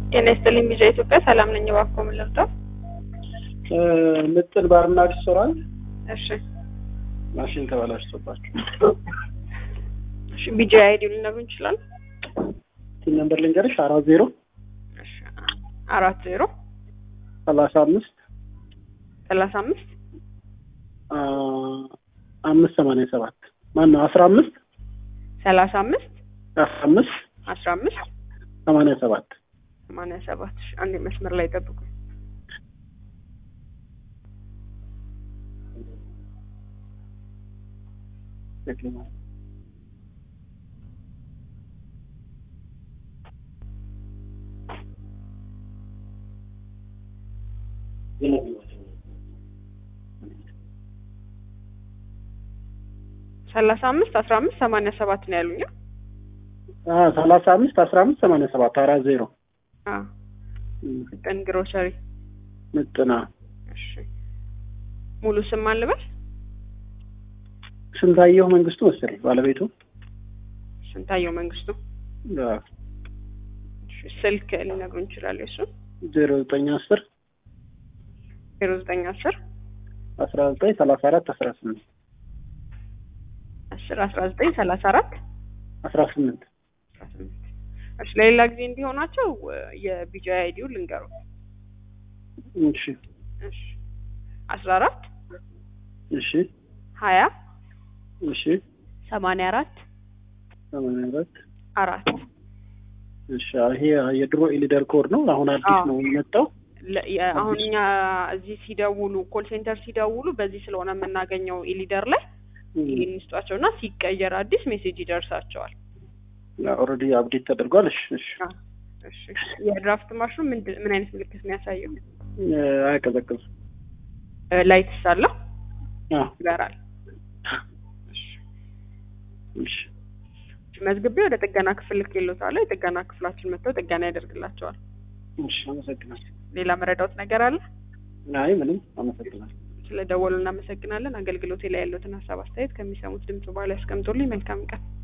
ጤና ይስጥልኝ ቢጃ ኢትዮጵያ ሰላም ነኝ። እባክዎ ምን ልርዳው? ምጥን ባርና ሬስቶራንት እሺ ማሽን ተበላሽቶባቸው እሺ ቢጃ አይዲ ሊነግሩን ይችላል? ቲም ነምበር ልንገርሽ አራት ዜሮ እሺ አራት ዜሮ ሰላሳ አምስት ሰላሳ አምስት አምስት ሰማንያ ሰባት ማን ነው አስራ አምስት ሰላሳ አምስት አስራ አምስት አስራ አምስት ሰማንያ ሰባት ሰማንያ ሰባት እሺ አንዴ መስመር ላይ ጠብቁ። ሰላሳ አምስት አስራ አምስት ሰማንያ ሰባት ነው ያሉኝ። ሰላሳ አምስት አስራ አምስት ሰማንያ ሰባት አራት ዜሮ አዎ ምጥን ግሮሰሪ ምጥና እሺ ሙሉ ስም ማን ልበል? ስንታየሁ መንግስቱ መሰለኝ ባለቤቱ ስንታየው መንግስቱ። እሺ ስልክ ሊነግሩን ይችላሉ? እሱ ዜሮ ዘጠኝ አስር ዜሮ ዘጠኝ አስር አስራ ዘጠኝ ሰላሳ አራት አስራ ስምንት አስር አስራ ዘጠኝ ሰላሳ አራት አስራ ስምንት አስራ ስምንት እሺ ለሌላ ጊዜ እንዲሆናቸው የቢጃ አይዲው ልንገሩ። እሺ እሺ አስራ አራት እሺ ሀያ እሺ ሰማንያ አራት ሰማንያ አራት አራት እሺ ይሄ የድሮ ኢሊደር ኮድ ነው። አሁን አዲስ አዎ። ነው የመጣው። ለ- የ- አሁን እኛ እዚህ ሲደውሉ ኮል ሴንተር ሲደውሉ በዚህ ስለሆነ የምናገኘው ኢሊደር ላይ ይህን ይስጧቸው እና ሲቀየር አዲስ ሜሴጅ ይደርሳቸዋል። ኦልሬዲ አፕዴት ተደርጓል። እሺ እሺ እሺ የድራፍት ማሽኑ ምንድን ምን አይነት ምልክት ነው ያሳየው? እ፣ አይቀዘቅዝም። ላይትስ አለው አዎ ይበራል። እሺ እሺ መዝግቤ ወደ ጥገና ክፍል ልኬልዎታለሁ። የጥገና ክፍላችን መጥተው ጥገና ያደርግላቸዋል። እሺ አመሰግናለሁ። ሌላ መረዳዎት ነገር አለ? አይ ምንም አመሰግናለሁ። ስለ ደወሉ እናመሰግናለን። አገልግሎቴ ላይ ያለዎትን ሀሳብ አስተያየት ከሚሰሙት ድምጽ በኋላ ያስቀምጡልኝ። መልካም ቀን።